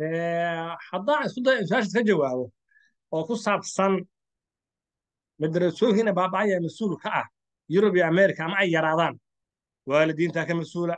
haddaan isku dayo su-aashaas ka jawaabo oo ku saabsan madarasooyinka baaba'aya mas-uul ka ah yurub iyo america ama ay yaraadaan waalidiintaa ka mas-uula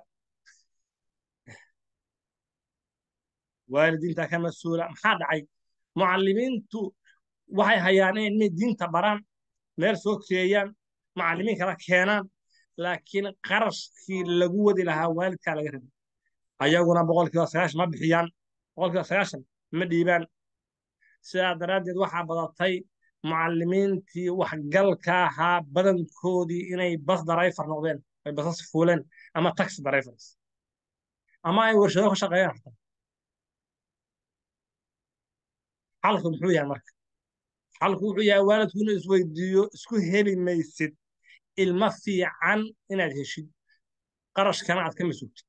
waalidiintaa ka mas-uula maxaa dhacay mucallimiintu waxay hayaan inay diinta baraan meel soo keeyaan macallimiin kala keenaan laakiin qarashkii lagu wadi lahaa waalidkaa laga rabay ayaguna boqolkiiba sagaashan ma bixiyaan boqolkiiba sagaashan ma dhiibaan sidaa daraaddeed waxaa badatay mucallimiintii waxgalka ahaa badankoodii inay bas darayfar noqdeen ay basas fuuleen ama taxi darayfars ama ay warshado ka shaqeeyaan xataa xalku muxuu yahay marka xalku wuxuu yahay waalidku inuu isweydiiyo isku heli maysid ilmo fiican inaad heshid qarashkana aad ka masuugtid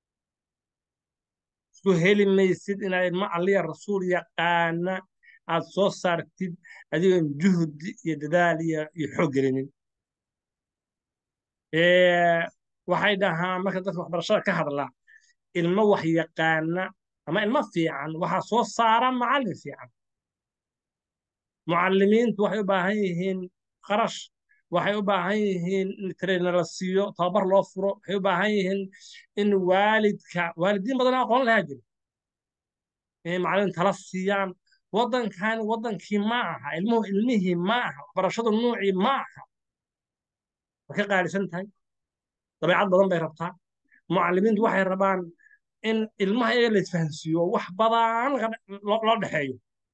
isku heli maysid inaad ilmo alliya rasuul yaqaana aad soo saartid adigoon juhdi iyo dadaal iyo iyo xoog gelinin waxay dhahaan marka dadka waxbarashada ka hadlaa ilmo wax yaqaana ama ilmo fiican waxaa soo saara macallin fiican mucallimiintu waxay u baahan yihiin qarash waxay u baahan yihiin in trainer la siiyo tababar loo furo waxay u baahan yihiin in waalidka waalidiin badan aqoon lahaa jiro inay macallin tala siiyaan waddankani waddankii ma aha ilmuhu ilmihii ma aha waxbarashadu nuucii ma aha way ka qaalisan tahay dabeecad badan bay rabtaa mucallimiintu waxay rabaan in ilmaha iyaga la isfahansiiyo wax badan loo dhexeeyo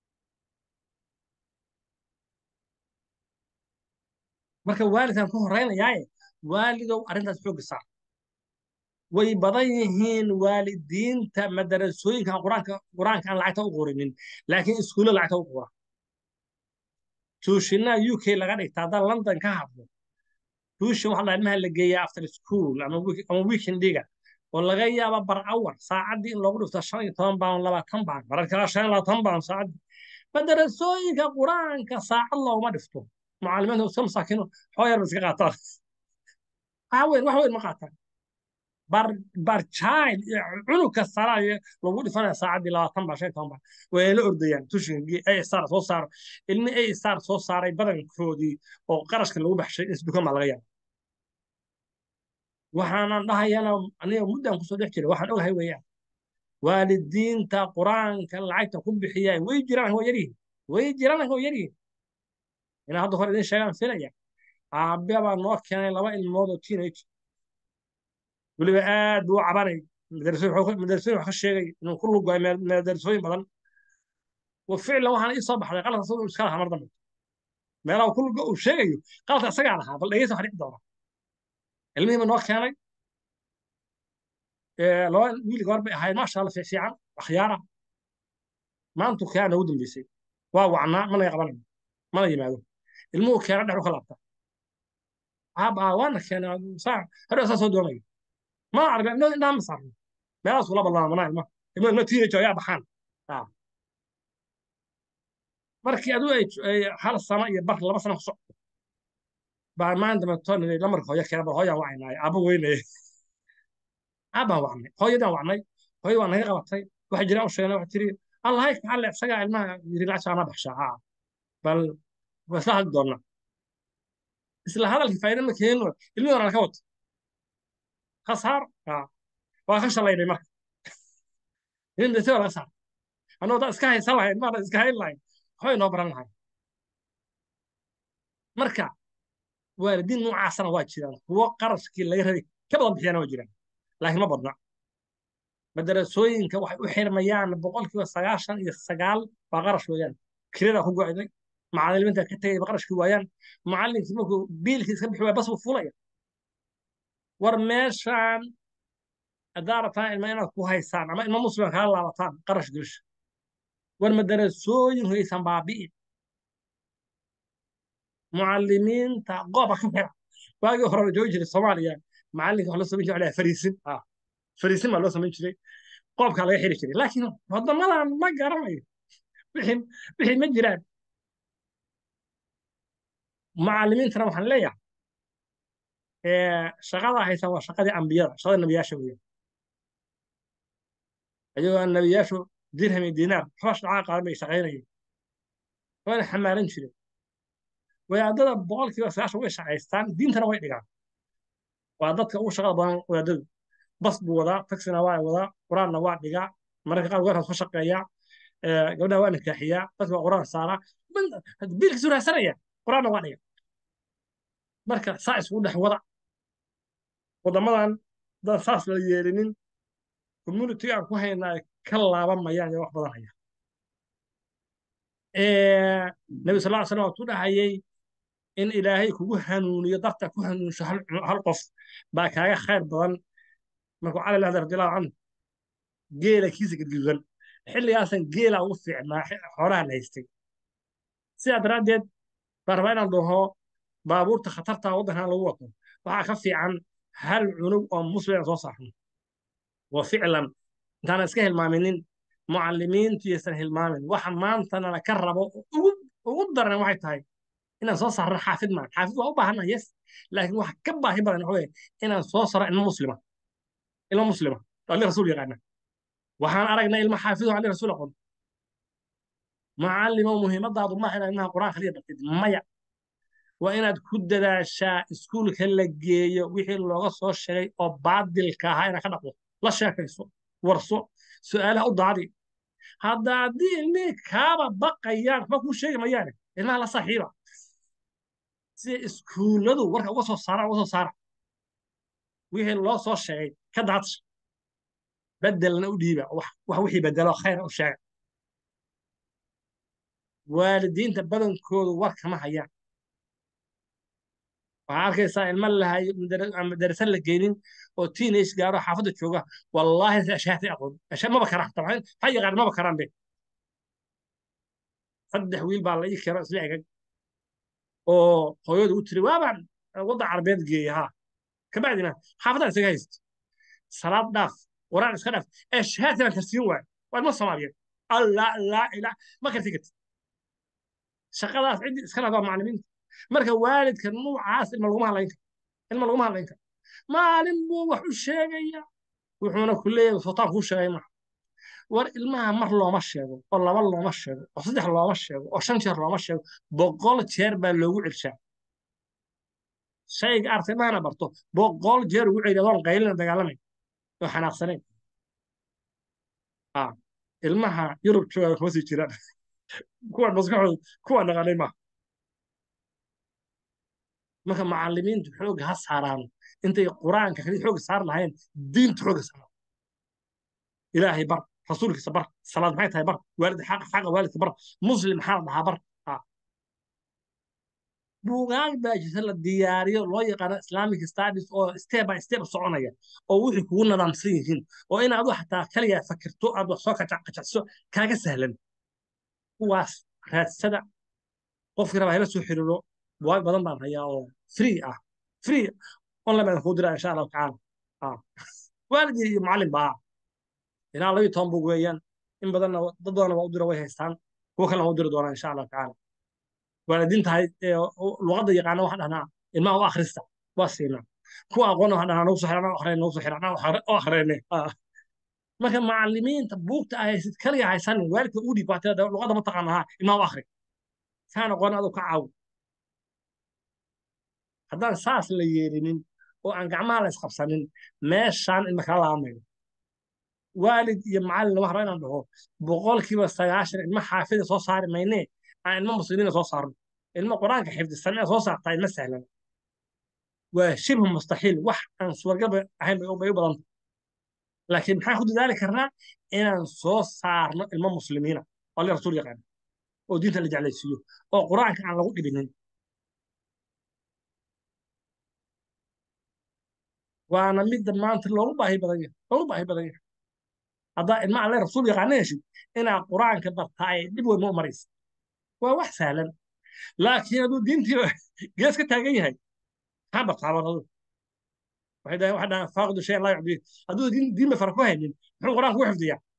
marka waalidkan ku horeynayaaye waalidow arrintaas xoogga saar way badan yihiin waalidiinta madarasooyinkan quraanka quraanka aan lacagta u qorinin laakiin iskuulla lacagta u qora tuushinaha u k laga dhigta haddaan london ka hadlo tuushin waxa la ilmaha la geeyaa after school ama ama weekendiga oo laga yaaba bar awar saacaddii in loogu dhifto shan iyo toban baan labaatan baan marar kala shan iyo labaatan baan saacaddii madarasooyinka quraanka saacad looguma dhifto mucallimiinta iska masaakiino xoo yar ba iska qaataan wax weyn wax weyn ma qaataan bar bar child cunug kastana lagu dhifanaya saacaddii labaatan baa shan iyo toban baa way la ordayaan tushinkii ay star soo saaro ilmi ay star soo saaray badankoodii oo qarashka lagu baxshay isdukan baa laga yaaba waxaanan dhahayana aniga muddan kusoo dhex jiray waxaan ogahay weeyaan waalidiinta qur-aanka lacagta ku bixiya way jiraan waa yaryihiin way jiraan waa yaryihiin inaa hadda hore idin sheegaan filaya aabe baa noo keenay laba ilmood oo teenage weliba aad buu u cabanay madarasooyin wax ka sheegay inuu ku lugaay madarasooyin badan wa ficlan waxaana ii soo baxday qaladka asagoo iska lahaa mar dambe meelaha ku luga uu sheegayo qaladka asagaa lahaa bal dhegeysa wax dhici doona ilmihii ba noo keenay laba wiil gabar bay ahayd maasha alla fiican akhyaara maantu keena ugu dambeysay waa wacnaa mana qabanayno mana yimaado ilmuhu keena dhex u ka laabta aabaa waana keena saa hadhow saa soo doonayo ma arga inoo indhaha ma saarno meelahaas kula ballaamanaa ilmaha ilmo ilmo teenage ayaa baxaan markii aduu ay hal sano iyo bar laba sano ku socdo baa maanta matoonin lamarka hooyo keena bal hooyaan wacnaaye aaba weynaya aabaan wacnay hooyadaan wacnay hooyo waa naga qabatay waxa jira u sheegnay waxa tiri allahay kaxalle isagaa ilmaha yiri lacagta ana baxshaa haa bal waa isla hadli doonnaa isla hadalkii faa'iida ma keenino ilmihii hore ka wato khasaar waa ka shalaynay marka ilmi dase waa laga saar annagoo daa iska haysan lahayn maana iska hayn lahayn waxbay noo baran lahayn marka waalidiin noocaasana waa jiraan kuwo qarashkii laga rabay ka badan bixiyana waa jiraan laakiin ma badna madarasooyinka waxay u xirmayaan boqolkiiba sagaashan iyo sagaal baa qarash weeyaan kirada ku go'day macallimiinta ka tegay ba qarashkii waayaan macallinkii markuu biilkii iska bixi waaya bas buu fulaya war meeshaan haddaa rabtaan ilma inaad ku haysaan ama ilma muslim kala laabataan qarash gelsha war madarasooyin haysan baabi'in mucallimiinta gooba ka xira waagii hore la joogi jiray soomaaliya macallinka wax loo samayn jiray fariisin fariisin baa loo samayn jiray qoobkaa laga xiri jiray laakiin waddamadan ma garanayo wixii wixii ma jiraan macallimiintana waxaan leeyahay shaqada haysan waa shaqadii ambiyada shaqada nebiyaasha weeyaan ayagoo nebiyaashu dirham iyo diinaar xoosh dhacaa qaadan bay shaqaynayeen waana xamaalan jireen wadaadada boqolkiiba sagaashan way shaqaystaan diintana way dhigaan waa dadka ugu shaqada badan wadaadadu bas buu wadaa taxina waa wadaa qur-aanna waa dhigaa mararka qaar weerkaas ka shaqeeyaa gabdhaha waa nikaaxiyaa dadka waa qur-aan saaraa biilkiisu raadsanaya qur-aanna waa dhiga marka saa isugu dhex wada waddamadan dad saas la yeelinin community aan ku haynaa ay ka laabamayaan iyo wax badan haya nabi sal ll slam waatu dhahayay in ilaahay kugu hanuuniyo darta ku hanuunsho hal qof baa kaaga khayr badan markuu cali lahda radiallahu canhu geela kiisa gadgududan xilligaasan geela ugu fiicnaa xoolaha la haystay sidaa daraaddeed baan rabaa inaan dhaho baabuurta khatarta waddankan lagu wato waxaa ka fiican hal cunug oo muslim aan soo saarno wa ficlan intaana iska hilmaaminin mucallimiintu yaysan hilmaamin waxa maantana la ka rabo ugu daran waxay tahay inaan soo saarno xaafid maan xaafid waa u baahanna yes laakiin waxa ka baahi badan waxa weye inaan soo saro ilmo muslima ilmo muslima ali rasuul yaqaana waxaan aragnay ilmo xaafido ali rasuul aqoon macallimo muhiimadaadu maaha inaad ilmaha quraan kaliya bartid maya waa inaad ku dadaashaa iskuulka la geeyo wixii looga soo sheegay oo baadilka ahaa inaad ka dhaqdo la sheekayso warso su'aalaha u daadi hadda haddii ilmihii kaaba baqayaan waxba kuu sheegi mayaane ilmaha la saaxiiba sida iskuulladu warka uga soo saara uga soo saara wixii loo soo sheegay ka daadsha bedelna u dhiiba wax wixii bedelo khayr u sheega waalidiinta badankoodu war kama hayaan waxaa arkaysaa ilma lahay madarasan la geynin oo teenage gaaro xaafadda jooga wallaahi ashaatay aqoon ashaa maba karaan tabcan ha yaqaan maba karaan be saddex wiil baa la ii keeno isla egag oo hooyadu u tiri waabaan wadda carabeed geeya ha kabacdina xaafaddan isaga haysto salaad dhaaf quraan iska dhaaf ashaati baan karsiin waay waa ilmo soomaaliyeed allah laa ilaa ma karti karti shaqadaas ciddii iska lahaa macallimiinta marka waalidka nuucaas ilma laguma hadlayn karo ilma laguma hadlayn karo maalin buu wax u sheegaya wuxuuna ku leeyahay sultaan kuu sheegay maha war ilmaha mar looma sheego oo laba looma sheego oo saddex looma sheego oo shan jeer looma sheego boqol jeer baa loogu celshaa shayga arta ilmahana barto boqol jeer ugu celiya adoon qaylina dagaalamay oo xanaaqsanayn ilmaha yurub jooga kuma sii jiraan kuwan maskaxooda kuwan dhaqanay maaha marka macallimiintu xoogga ha saaraano intay qur-aanka kali xoogga saar lahayn diinta xoogga saaro ilaahay bar rasuulkiisa bar salaad maxay tahay bar waalid xaqa xaqa waalidka bar muslim maxaa la dhahaa bar buugaag baa jirta la diyaariyo loo yaqaano islamic studies oo step by step soconaya oo wixii kugu nadaamsan yihiin oo inaad wax xataa kaliya fakirto aad wax soo kacacso kaaga sahlan kuwaas raadsada qofkii rabaa ila soo xiriiro buwaag badan baan hayaa oo free ah free online baan kuu diraa insha allahu tacaala waalidii iyo macallin baa ilaa labiyo toban bug weeyaan in badanna dad badanna waa u dira way haystaan kuwa kalena waa u diri doonaa insha allahu tacaala waalidiinta luqadda yaqaana waxaan dhahnaa ilmaha u akhrista waa siinaa kuwa aqoonna waxaan dhahnaa nagu soo xiraan akhreen nagu soo xiraan oo akhreenay marka macallimiinta buugta ah haysid kaliya haysanin waalidka u dhiib waxaa luqadda ma taqaanaha ilmaha u akhri kaan aqoon aduu ka caawi haddaan saas la yeelinin oo aan gacmaha la isqabsanin meeshaan ilma kala laamayno waalid iyo macallin lama rabo inaan dhaho boqolkiiba sagaashan ilma xaafida soo saari maynee aan ilmo muslimiina soo saarno ilmo qur-aanka xifdisan ee soo saartaa ilma sahlan waa shibhu mustaxiil wax aan suwargalba ahayn bay u badanta laakiin maxaan ku dadaali karnaa inaan soo saarno ilmo muslimiina oo ali rasuul yaqaan oo diinta la jeclaysiiyo oo qur-aanka aan lagu dhibinin waana midda maanta loogu baahi badan yahay loogu baahi badan yahay haddaa ilma alle rasuul yaqaana heshid inaad qur-aanka bartaa ay dhib weyn ma u maraysa waa wax sahlan laakiin hadduu diintii gees ka taagan yahay maxaa bartaa baradu waxay dhahaan waxay dhahaan faaqidu shay laa yucdiin hadduu diin diin ba fara ku haynin muxuu qur-aanka ku xifdiyaa